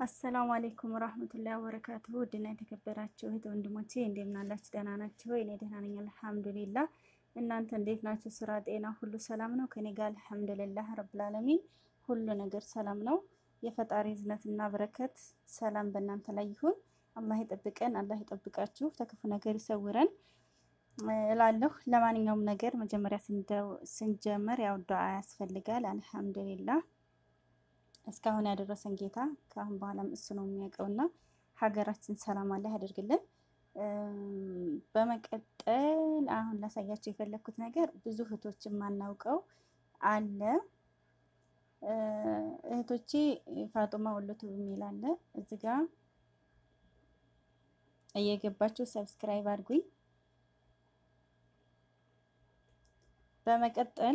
አሰላሙ አሌይኩም ወራህመቱላሂ ወበረካቱሁ ውድና የተከበራችሁ እህት ወንድሞቼ እንደምን አላችሁ? ደህና ናችሁ ወይ? እኔ ደህና ነኝ አልሐምዱሊላህ። እናንተ እንዴት ናችሁ? ስራ፣ ጤና ሁሉ ሰላም ነው? ከኔ ጋር አልሐምዱሊላህ ረብል ዓለሚን ሁሉ ነገር ሰላም ነው። የፈጣሪ እዝነትና በረከት ሰላም በእናንተ ላይ ይሁን። አላህ ይጠብቀን፣ አላህ ይጠብቃችሁ፣ ተክፉ ነገር ይሰውረን እላለሁ። ለማንኛውም ነገር መጀመሪያ ስንጀመር ያው ዱዓ ያስፈልጋል። አልሐምዱሊላህ እስካሁን ያደረሰን ጌታ ከአሁን በኋላም እሱ ነው የሚያውቀውና ሀገራችን ሰላም አላህ ያደርግልን። በመቀጠል አሁን ላሳያቸው የፈለግኩት ነገር ብዙ እህቶች የማናውቀው አለ። እህቶቼ ፋጡማ ወሎቱ የሚል አለ እዚህ ጋ እየገባችሁ ሰብስክራይብ አድርጉኝ። በመቀጠል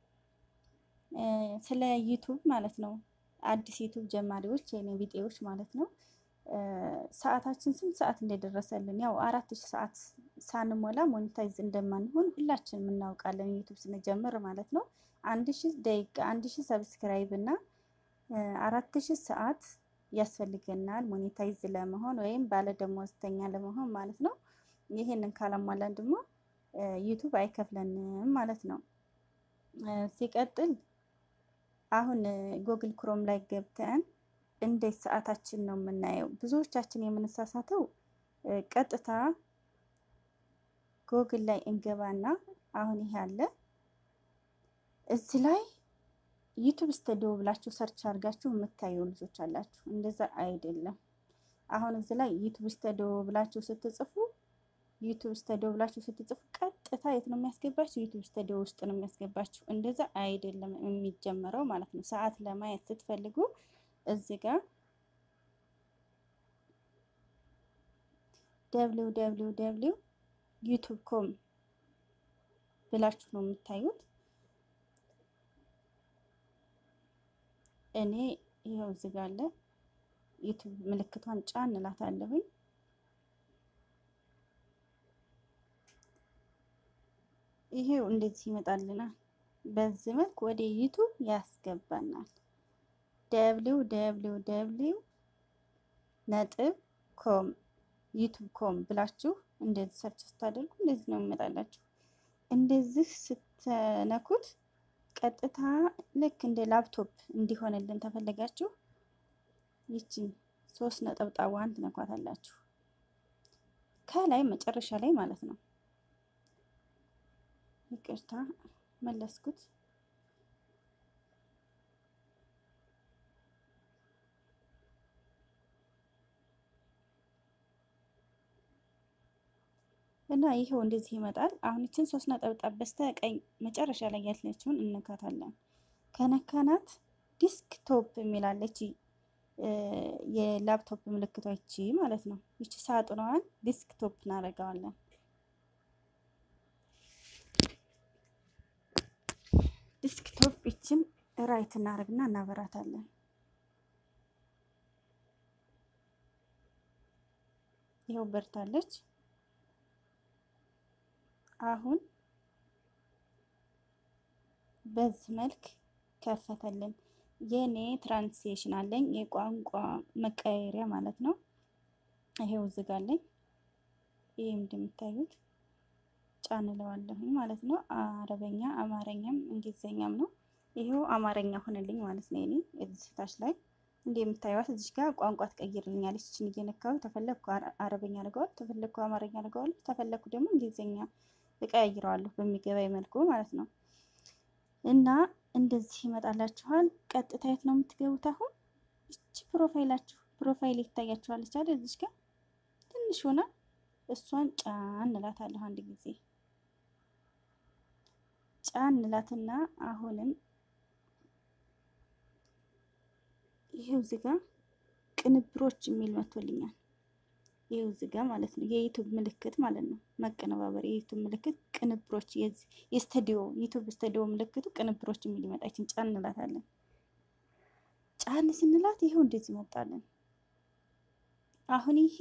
ስለ ዩቱብ ማለት ነው አዲስ ዩቱብ ጀማሪዎች የኔ ቢጤዎች ማለት ነው። ሰዓታችን ስንት ሰዓት እንደደረሰልን ያው አራት ሺህ ሰዓት ሳንሞላ ሞኔታይዝ እንደማንሆን ሁላችንም እናውቃለን። ዩቱብ ስንጀምር ማለት ነው አንድ ሺህ ደቂቃ አንድ ሺህ ሰብስክራይብ እና አራት ሺህ ሰዓት ያስፈልገናል ሞኔታይዝ ለመሆን ወይም ባለደሞዝተኛ ለመሆን ማለት ነው። ይሄንን ካላሟላን ደግሞ ዩቱብ አይከፍለንም ማለት ነው። ሲቀጥል አሁን ጉግል ክሮም ላይ ገብተን እንዴት ሰዓታችን ነው የምናየው? ብዙዎቻችን የምንሳሳተው ቀጥታ ጉግል ላይ እንገባና አሁን ይሄ አለ እዚህ ላይ ዩቱብ ስተዲዮ ብላችሁ ሰርች አድርጋችሁ የምታዩ ልጆች አላችሁ። እንደዛ አይደለም። አሁን እዚህ ላይ ዩቱብ ስተዲዮ ብላችሁ ስትጽፉ ዩቱብ ስተዲዮ ብላችሁ ስትጽፉ ቀጥታ የት ነው የሚያስገባችሁ? ዩቱብ ስተዲዮ ውስጥ ነው የሚያስገባችሁ። እንደዛ አይደለም የሚጀመረው ማለት ነው። ሰዓት ለማየት ስትፈልጉ እዚህ ጋር ደብሊው ደብሊው ደብሊው ዩቱብ ኮም ብላችሁ ነው የምታዩት። እኔ ይኸው እዚህ ጋር አለ ዩቱብ ምልክቷን ጫን እላታለሁኝ። ይሄው እንደዚህ ይመጣልናል። በዚህ መልክ ወደ ዩቱብ ያስገባናል። ደብሊው ደብሊው ደብሊው ነጥብ ኮም ዩቱብ ኮም ብላችሁ እንደዚህ ሰርች ስታደርጉ እንደዚህ ነው የሚመጣላችሁ። እንደዚህ ስትነኩት ቀጥታ ልክ እንደ ላፕቶፕ እንዲሆንልን ተፈለጋችሁ ይችን ሶስት ነጠብጣቧን ትነኳታላችሁ ከላይ መጨረሻ ላይ ማለት ነው። ይቅርታ መለስኩት። እና ይሄው እንደዚህ ይመጣል። አሁን ይችን ሶስት ነጠብጣብ በስተ ቀኝ መጨረሻ ላይ ያለችውን እንነካታለን። ከነካናት ዲስክቶፕ የሚላለች የላፕቶፕ ምልክቷ ይቺ ማለት ነው። ይቺ ሳጥኗን ዲስክቶፕ እናደርገዋለን። ዲስክቶፕ ይችን ራይት እናደርግና እናበራታለን። ይኸው በርታለች። አሁን በዚህ መልክ ከፈተልን። የኔ ትራንስሌሽን አለኝ የቋንቋ መቀየሪያ ማለት ነው። ይሄው ዝጋለኝ። ይሄ እንደምታዩት ጫን እለዋለሁኝ ማለት ነው። አረበኛ፣ አማረኛም እንግሊዘኛም ነው። ይሄው አማረኛ ሆነልኝ ማለት ነው። እኔ እዚህ ታች ላይ እንደምታዩት እዚህ ጋር ቋንቋ ትቀይርልኛለች። እችን እየነካሁ ተፈለግኩ አረበኛ አድርገዋል፣ ተፈለግኩ አማረኛ አድርገዋል፣ ተፈለግኩ ደግሞ እንግሊዘኛ እቀያይረዋለሁ በሚገባኝ መልኩ ማለት ነው። እና እንደዚህ ይመጣላችኋል። ቀጥታ የት ነው የምትገቡት? አሁን እቺ ፕሮፋይላችሁ ፕሮፋይል ይታያችኋለች አይደል? እዚህ ጋር ትንሽ ሆና እሷን ጫን እላታለሁ አንድ ጊዜ ጫን እላትና አሁንም ይሄው እዚህ ጋር ቅንብሮች የሚል መጥቶልኛል። ይሄው እዚህ ጋር ማለት ነው የዩቱብ ምልክት ማለት ነው። መቀነባበር የዩቱብ ምልክት ቅንብሮች፣ የስቱዲዮ ዩቱብ ስቱዲዮ ምልክቱ ቅንብሮች የሚል ይመጣችን ጫን እንላታለን። ጫን ስንላት ይሄው እንደዚህ መጣለን። አሁን ይሄ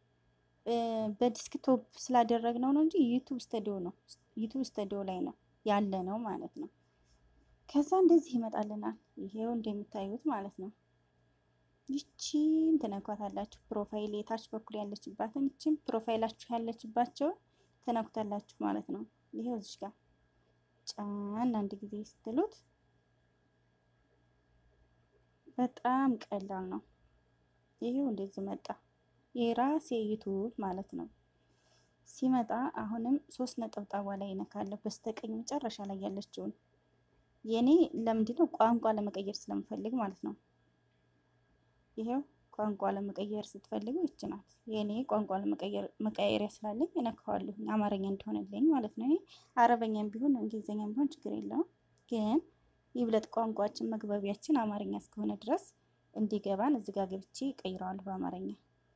በዲስክቶፕ ስላደረግነው ነው እንጂ ዩቱብ ስቱዲዮ ነው። ዩቱብ ስቱዲዮ ላይ ነው ያለ ነው ማለት ነው። ከዛ እንደዚህ ይመጣልናል። ይሄው እንደምታዩት ማለት ነው። ይቺን ትነኳታላችሁ። ፕሮፋይል የታች በኩል ያለችባትን ይቺን ፕሮፋይላችሁ ያለችባቸው ትነኩታላችሁ ማለት ነው። ይሄው እዚሽ ጋር ጫን አንድ ጊዜ ስትሉት በጣም ቀላል ነው። ይሄው እንደዚህ መጣ የራሴ ዩቱብ ማለት ነው። ሲመጣ አሁንም ሶስት ነጠብጣቧ ላይ እነካለሁ በስተቀኝ መጨረሻ ላይ ያለችውን የኔ ለምንድን ነው ቋንቋ ለመቀየር ስለምፈልግ ማለት ነው። ይሄው ቋንቋ ለመቀየር ስትፈልጉ ይች ናት የኔ ቋንቋ ለመቀየሪያ ስላለኝ እነካዋለሁ አማርኛ እንዲሆንልኝ ማለት ነው። አረበኛም ቢሆን እንግሊዝኛም ቢሆን ችግር የለውም ግን ይብለጥ ቋንቋችን መግባቢያችን አማርኛ እስከሆነ ድረስ እንዲገባን እዚህ ጋር ገብቼ ቀይረዋለሁ በአማርኛ።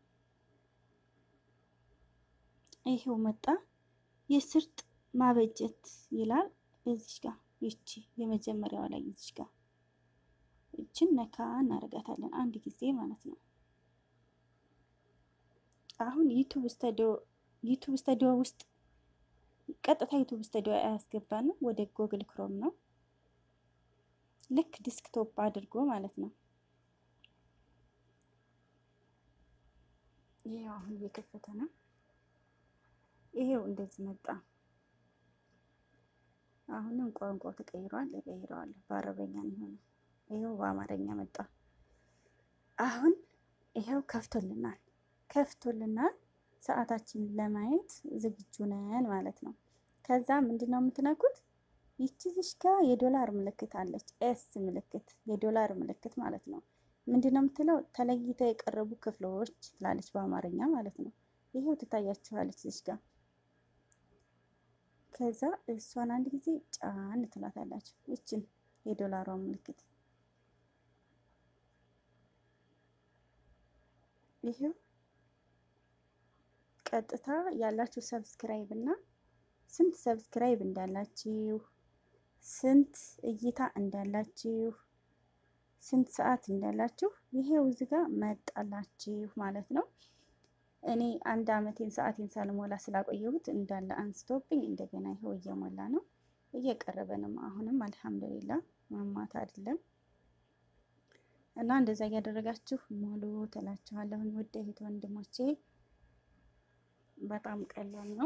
ይሄው መጣ። የስርጥ ማበጀት ይላል እዚሽ ጋር ይቺ የመጀመሪያዋ ላይ እዚሽ ጋር ይችን ነካ እናደርጋታለን አንድ ጊዜ ማለት ነው። አሁን ዩቱብ ስቱዲዮ ዩቱብ ስቱዲዮ ውስጥ ቀጥታ ዩቱብ ስቱዲዮ አያስገባንም፣ ወደ ጎግል ክሮም ነው ልክ ዲስክቶፕ አድርጎ ማለት ነው። ይሄው አሁን እየከፈተ ነው። ይሄው እንደዚህ መጣ። አሁንም ቋንቋው ተቀይሯል። እቀይረዋለሁ በአረበኛ ነው የሆነው። ይሄው በአማርኛ መጣ። አሁን ይሄው ከፍቶልናል ከፍቶልናል። ሰዓታችንን ለማየት ዝግጁ ነን ማለት ነው። ከዛ ምንድን ነው የምትነኩት? ይቺ ዝሽ ጋር የዶላር ምልክት አለች። ኤስ ምልክት የዶላር ምልክት ማለት ነው። ምንድን ነው የምትለው? ተለይተው የቀረቡ ክፍሎች ትላለች በአማርኛ ማለት ነው። ይሄው ትታያችኋለች ዝሽ ጋር ከዛ እሷን አንድ ጊዜ ጫን ትላታላችሁ። ይችን የዶላሯን ምልክት ይሄው ቀጥታ ያላችሁ ሰብስክራይብ እና ስንት ሰብስክራይብ እንዳላችሁ፣ ስንት እይታ እንዳላችሁ፣ ስንት ሰዓት እንዳላችሁ ይሄው እዚህ ጋር መጣላችሁ ማለት ነው። እኔ አንድ አመቴን ሰዓቴን ሳልሞላ ስላቆየሁት እንዳለ አንስቶብኝ እንደገና ይኸው እየሞላ ነው፣ እየቀረበ ነው። አሁንም አልሐምዱሊላ ማማት አይደለም እና እንደዛ እያደረጋችሁ ሙሉ ትላችኋለሁኝ። ውድ እህት ወንድሞቼ በጣም ቀላል ነው።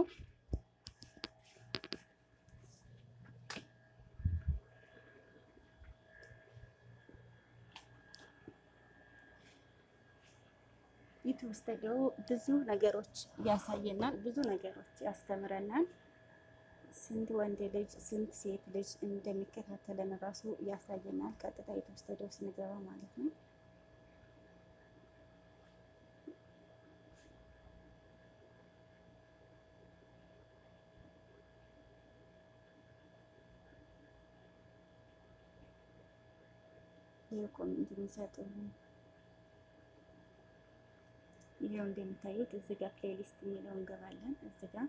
ዩቱብ ስቱዲዮ ብዙ ነገሮች ያሳየናል፣ ብዙ ነገሮች ያስተምረናል። ስንት ወንድ ልጅ ስንት ሴት ልጅ እንደሚከታተለን ራሱ ያሳየናል። ቀጥታ ዩቱብ ስቱዲዮ ስንገባ ማለት ነው። ይህ ኮሜንት የሚሰጡ ይሄው እንደምታዩት እዚህ ጋር ፕሌሊስት የሚለው እንገባለን። እዚህ ጋር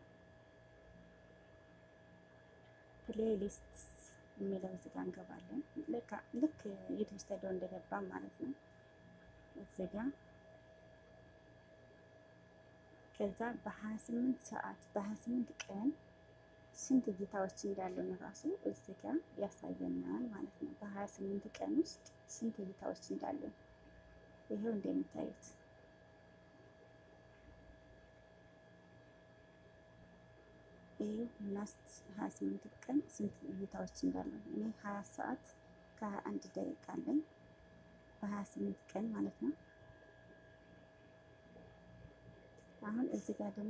ፕሌሊስት የሚለው እዚህ ጋር እንገባለን። ልክ ዩቱብ ስቱዲዮ እንደገባ ማለት ነው። እዚህ ጋር ከዛ በ28 ሰዓት በ28 ቀን ስንት እይታዎች እንዳለን ራሱ እዚህ ጋር ያሳየናል ማለት ነው። በ28 ቀን ውስጥ ስንት እይታዎች እንዳለን ይሄው እንደምታዩት ይህ ላስት 28 ቀን ስንት እይታዎች እንዳለን እኔ 20 ሰዓት ከ21 ደቂቃ አለኝ በ28 ቀን ማለት ነው። አሁን እዚህ ጋር ደግሞ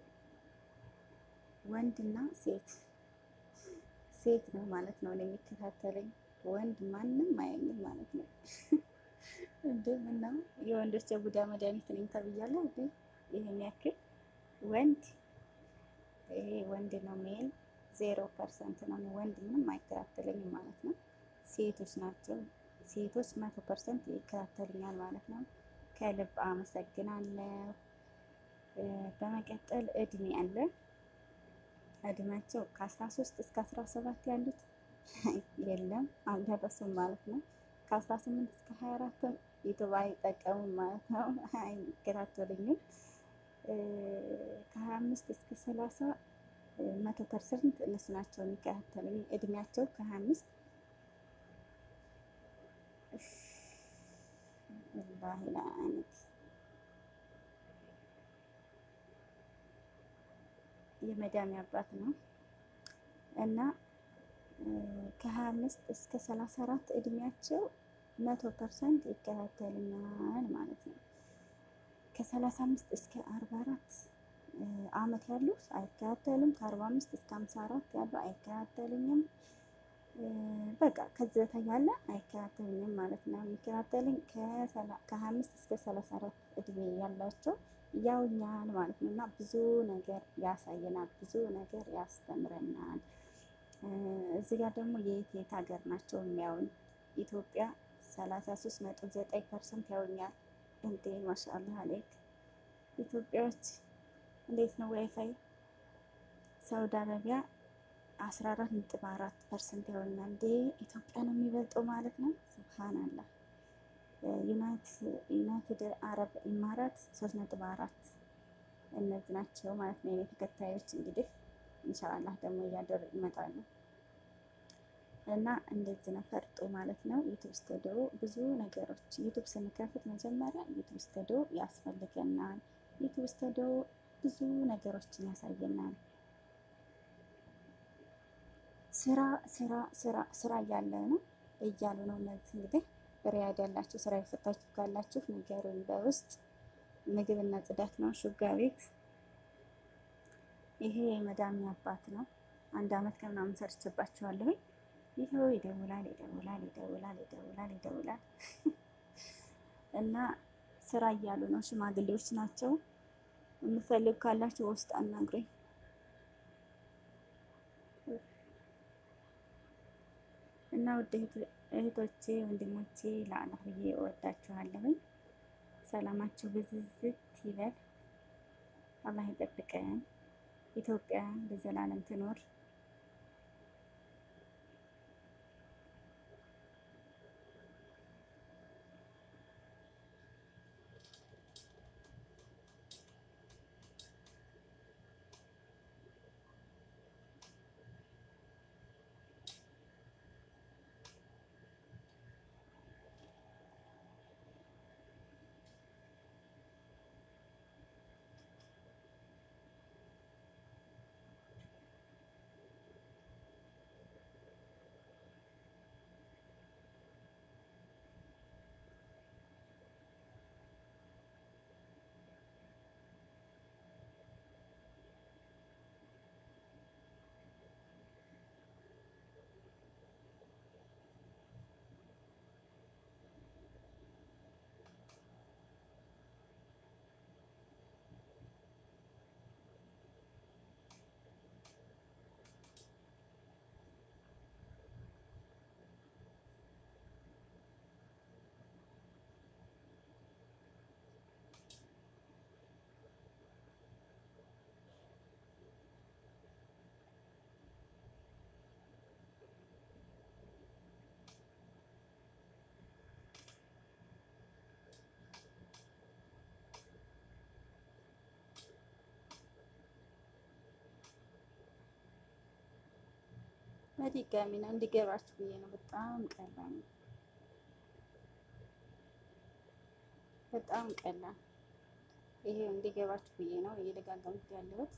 ወንድና ሴት ሴት ነው ማለት ነው የሚከታተለኝ ወንድ ማንም አያኝም ማለት ነው። እንደ ምነው የወንዶች የቡዳ መድኃኒት ነኝ ተብያለሁ እንዴ? ይሄን ያክል ወንድ ይሄ ወንድ ነው ሜል ዜሮ ፐርሰንት ነው። ወንድ ምንም አይከታተለኝም ማለት ነው። ሴቶች ናቸው። ሴቶች መቶ ፐርሰንት ይከታተሉኛል ማለት ነው። ከልብ አመሰግናለሁ። በመቀጠል እድሜ አለ። እድሜያቸው ከ13 እስከ 17 ያሉት የለም አልደረሱም ማለት ነው። ከ18 እስከ 24 ዩቱብ አይጠቀሙም ማለት ነው። አይከታተሉኝም። ከ25 እስከ 30 መቶ ፐርሰንት እነሱ ናቸው የሚከታተሉኝ። እድሜያቸው ከ25 ወላሂ ለአይነት የመዳሚ አባት ነው እና ከሀያ አምስት እስከ ሰላሳ አራት እድሜያቸው መቶ ፐርሰንት ይከታተልኛል ማለት ነው። ከሰላሳ አምስት እስከ አርባ አራት አመት ያሉት አይከታተልም። ከአርባ አምስት እስከ ሀምሳ አራት ያሉ አይከታተልኝም። በቃ ከዚህ በታች ያለ አይከታተልኝም ማለት ነው። የሚከታተልኝ ከሀያ አምስት እስከ ሰላሳ አራት እድሜ ያላቸው ያውኛል ማለት ነው እና ብዙ ነገር ያሳየናል፣ ብዙ ነገር ያስተምረናል። እዚህ ጋር ደግሞ የየት የት ሀገር ናቸው የሚያዩኝ? ኢትዮጵያ ሰላሳ ሶስት ነጥብ ዘጠኝ ፐርሰንት ያውኛል። እንዴ ማሻአላህ አሌክ ኢትዮጵያዎች እንዴት ነው ዋይፋይ? ሳውዲ አረቢያ አስራ አራት ነጥብ አራት ፐርሰንት ያውኛል። እንዴ ኢትዮጵያ ነው የሚበልጠው ማለት ነው። ሱብሃንአላህ ዩናይትድ አረብ ኢማራት ሶስት ነጥብ አራት እነዚህ ናቸው ማለት ነው የኔ ተከታዮች እንግዲህ ኢንሻአላህ ደግሞ እያደር ይመጣሉ እና እንደዚህ ነው ፈርጦ ማለት ነው። ዩቱብ ስቱዲዮ ብዙ ነገሮች ዩቱብ ስንከፍት መጀመሪያ ዩቱብ ስቱዲዮ ያስፈልገናል። ዩቱብ ስቱዲዮ ብዙ ነገሮችን ያሳየናል። ስራ ስራ ስራ ስራ እያለ ነው እያሉ ነው እነዚህ እንግዲህ ሪያድ ያላችሁ ስራ የፈታችሁ ካላችሁ ንገሩኝ በውስጥ ምግብና ጽዳት ነው ሹጋ ቤት ይሄ የመዳሚ አባት ነው። አንድ አመት ከምናምን ሰርቼባቸዋለሁ። ይኸው ይደውላል ይደውላል ይደውላል ይደውላል ይደውላል እና ስራ እያሉ ነው። ሽማግሌዎች ናቸው። የምፈልግ ካላችሁ ውስጥ አናግረኝ። እና ውድ እህቶቼ ወንድሞቼ ለአላህ ብዬ እወዳችኋለሁኝ። ሰላማችሁ ብዝዝት ይበል። አላህ ይጠብቀን። ኢትዮጵያ ለዘላለም ትኖር። በድጋሚ ነው እንዲገባችሁ ብዬ ነው። በጣም ቀላል ነው። በጣም ቀላል ይሄ እንዲገባችሁ ብዬ ነው እየደጋገምኩት ያለሁት።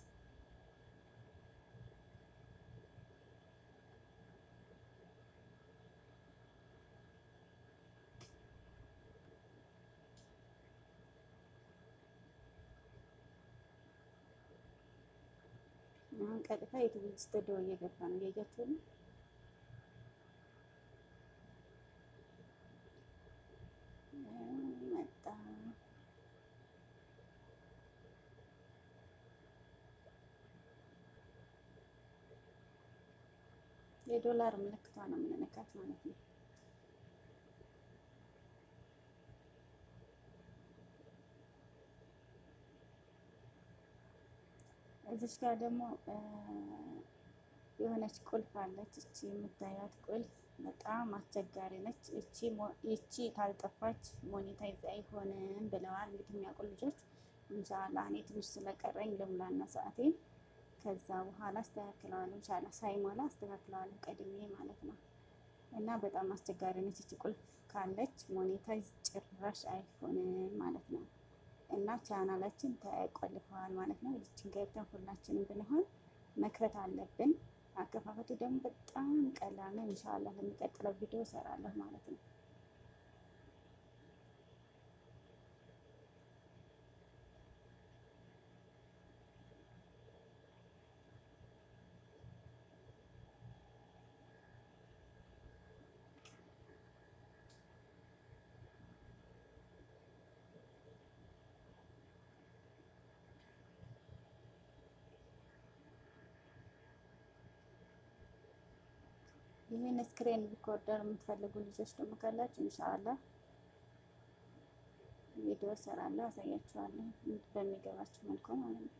አሁን ቀጥታ ዩቱብ ስቱዲዮ እየገባ ነው። እያያችሁ ነው። መጣ የዶላር ምልክቷ ነው የምንነካት ማለት ነው። እዚች ጋር ደግሞ የሆነች ቁልፍ አለች። እቺ የምታያት ቁልፍ በጣም አስቸጋሪ ነች። እቺ ይቺ ካልጠፋች ሞኔታይዝ አይሆንም ብለዋል። እንግዲህ የሚያውቁ ልጆች እንሻላ እኔ ትንሽ ስለቀረኝ ልሙላና ሰዓቴን ከዛ በኋላ አስተካክለዋለሁ። እንሻላ ሳይሞላ አስተካክለዋለሁ ቀድሜ ማለት ነው። እና በጣም አስቸጋሪ ነች እቺ ቁልፍ ካለች ሞኔታይዝ ጭራሽ አይሆንም ማለት ነው። እና ቻናላችን ተቆልፈዋል ማለት ነው። ይችን ገብተን ሁላችንም ብንሆን መክፈት አለብን። አከፋፈቱ ደግሞ በጣም ቀላል ነው። ኢንሻአላህ ለሚቀጥለው ቪዲዮ እሰራለሁ ማለት ነው። ይህን ስክሪን ሪኮርደር የምትፈልጉ ልጆች ደግሞ ካላችሁ ኢንሻአላህ ቪዲዮ እሰራለሁ፣ አሳያችኋለሁ በሚገባችሁ መልኩ ማለት ነው።